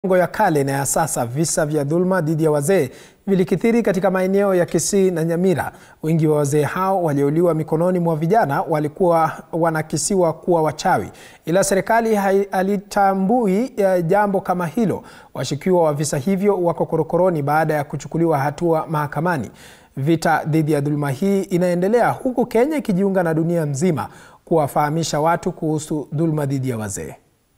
Miongo ya kale na ya sasa, visa vya dhuluma dhidi ya wazee vilikithiri katika maeneo ya Kisii na Nyamira. Wengi wa wazee hao waliouliwa mikononi mwa vijana walikuwa wanakisiwa kuwa wachawi, ila serikali halitambui jambo kama hilo. Washukiwa wa visa hivyo wako korokoroni baada ya kuchukuliwa hatua mahakamani. Vita dhidi ya dhuluma hii inaendelea huku Kenya ikijiunga na dunia nzima kuwafahamisha watu kuhusu dhuluma dhidi ya wazee.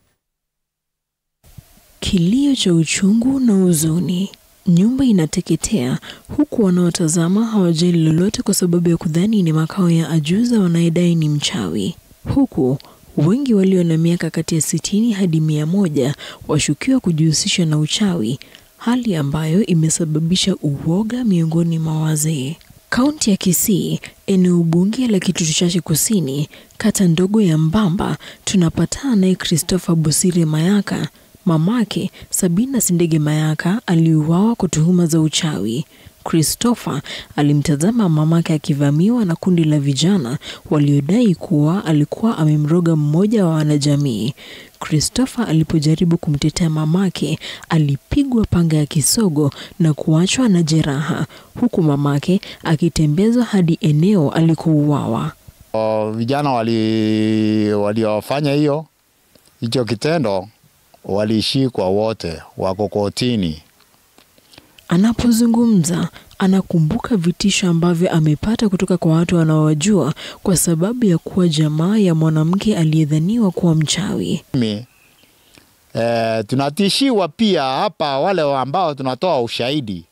Kilio cha uchungu na huzuni. Nyumba inateketea huku wanaotazama hawajali lolote kwa sababu ya kudhani ni makao ya ajuza wanayedai ni mchawi, huku wengi walio na miaka kati ya sitini hadi mia moja washukiwa kujihusisha na uchawi, hali ambayo imesababisha uoga miongoni mwa wazee. Kaunti ya Kisii, eneo bunge la Kitutu Chache Kusini, kata ndogo ya Mbamba, tunapatana naye Christopher Bosire Mayaka. Mamake Sabina Sindege Mayaka aliuawa kwa tuhuma za uchawi. Christopher alimtazama mamake akivamiwa na kundi la vijana waliodai kuwa alikuwa amemroga mmoja wa wanajamii. Christopher alipojaribu kumtetea mamake, alipigwa panga ya kisogo na kuachwa na jeraha, huku mamake akitembezwa hadi eneo alikouawa. Vijana waliofanya wali hiyo hicho kitendo walishikwa wote, wako kotini. Anapozungumza anakumbuka vitisho ambavyo amepata kutoka kwa watu wanaowajua kwa sababu ya kuwa jamaa ya mwanamke aliyedhaniwa kuwa mchawi. Mimi e, tunatishiwa pia hapa, wale ambao tunatoa ushahidi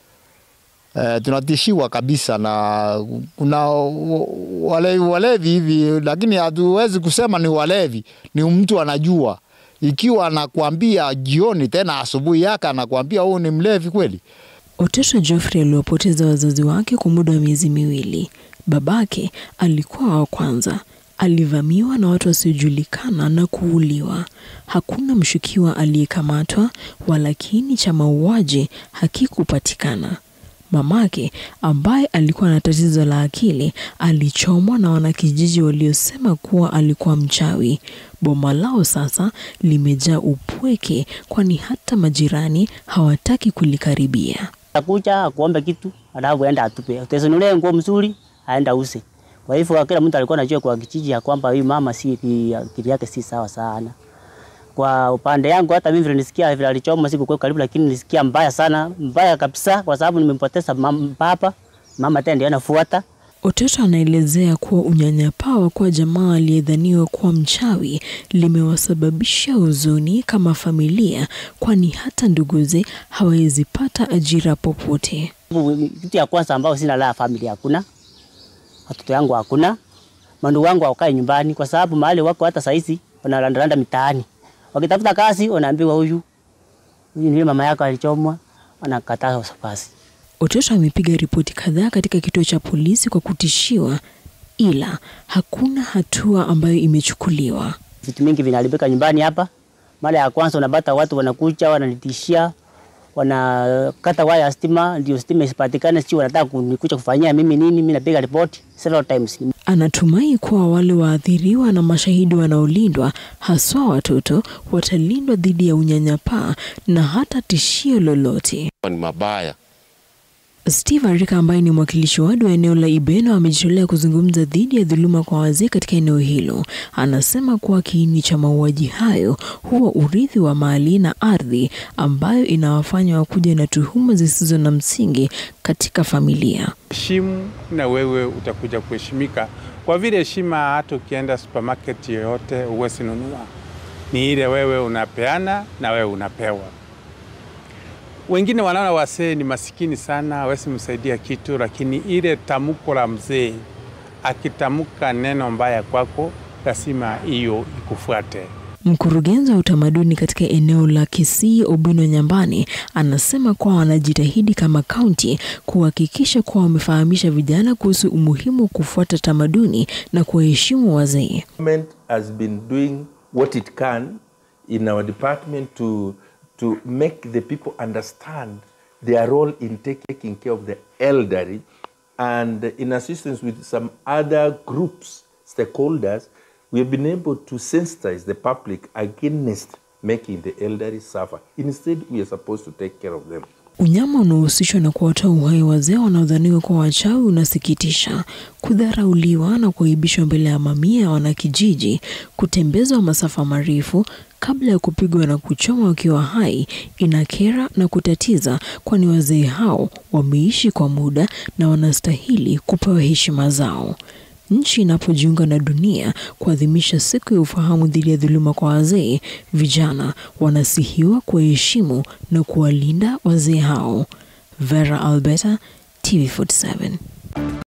e, tunatishiwa kabisa na kuna walevi walevi hivi, lakini hatuwezi kusema ni walevi, ni mtu anajua ikiwa anakuambia jioni tena asubuhi yake anakuambia huu ni mlevi kweli. Oteto Geoffrey aliwapoteza wazazi wake kwa muda wa miezi miwili. Babake alikuwa wa kwanza, alivamiwa na watu wasiojulikana na kuuliwa. Hakuna mshukiwa aliyekamatwa, walakini cha mauaji hakikupatikana. Mamake ambaye alikuwa na tatizo la akili alichomwa na wanakijiji waliosema kuwa alikuwa mchawi. Boma lao sasa limejaa upweke, kwani hata majirani hawataki kulikaribia. Akuja akuombe kitu alafu aenda atupe, utanunulia nguo mzuri aenda use. Kwa hivyo kila mtu alikuwa anajua kwa kijiji ya kwamba huyu mama si akili yake si sawa sana. Kwa upande yangu hata mimi vile nisikia vile alichoma siku kwa karibu, lakini nisikia mbaya sana, mbaya kabisa, kwa sababu nimempoteza baba, mama tena ndio anafuata. Oteto anaelezea kuwa unyanyapaa wa kuwa jamaa aliyedhaniwa kuwa mchawi limewasababisha huzuni kama familia, kwani hata nduguze hawezi pata ajira popote. Kitu ya kwanza ambao sina la familia hakuna, watoto yangu hakuna, mandugu wangu wakae nyumbani, kwa sababu mahali wako hata saizi wanarandaranda mitaani wakitafuta kazi wanaambiwa huyu huyu ni mama yako alichomwa, anakataa kazi. Oteto amepiga ripoti kadhaa katika kituo cha polisi kwa kutishiwa, ila hakuna hatua ambayo imechukuliwa. Vitu mingi vinaharibika nyumbani hapa. Mara ya kwanza unapata watu wanakuja wananitishia, wanakata waya ya stima ndio stima isipatikane, sio wanataka kunikuja kufanyia mimi nini. Mimi napiga ripoti several times. Anatumai kuwa wale waathiriwa na mashahidi wanaolindwa, haswa watoto, watalindwa dhidi ya unyanyapaa na hata tishio lolote. Ni mabaya. Steve Arika ambaye ni mwakilishi wadi wa eneo la Ibeno amejitolea kuzungumza dhidi ya dhuluma kwa wazee katika eneo hilo. Anasema kuwa kiini cha mauaji hayo huwa urithi wa mali na ardhi ambayo inawafanya wakuja na tuhuma zisizo na msingi katika familia. Heshimu na wewe utakuja kuheshimika, kwa vile heshima, hata ukienda supermarket yoyote huwezi nunua, ni ile wewe unapeana na wewe unapewa. Wengine wanaona wasee ni masikini sana, hawezi msaidia kitu, lakini ile tamko la mzee akitamka neno mbaya kwako, lazima hiyo ikufuate. Mkurugenzi wa utamaduni katika eneo la Kisii Obino Nyambani anasema kuwa wanajitahidi kama kaunti kuhakikisha kuwa wamefahamisha vijana kuhusu umuhimu wa kufuata tamaduni na kuwaheshimu wazee. Government has been doing what it can in our department to to make the people understand their role in taking care of the elderly and in assistance with some other groups, stakeholders, we have been able to sensitize the public against making the elderly suffer. Instead, we are supposed to take care of them. Unyama unaohusishwa na kuwatoa uhai wazee wanaodhaniwa kuwa wachawi unasikitisha. Kudharauliwa na kuaibishwa mbele ya mamia ya wanakijiji, kutembezwa masafa marefu kabla ya kupigwa na kuchoma wakiwa hai inakera na kutatiza, kwani wazee hao wameishi kwa muda na wanastahili kupewa heshima zao. Nchi inapojiunga na dunia kuadhimisha siku ya ufahamu dhidi ya dhuluma kwa wazee, vijana wanasihiwa kuwaheshimu na kuwalinda wazee hao. Vera Alberta, TV47.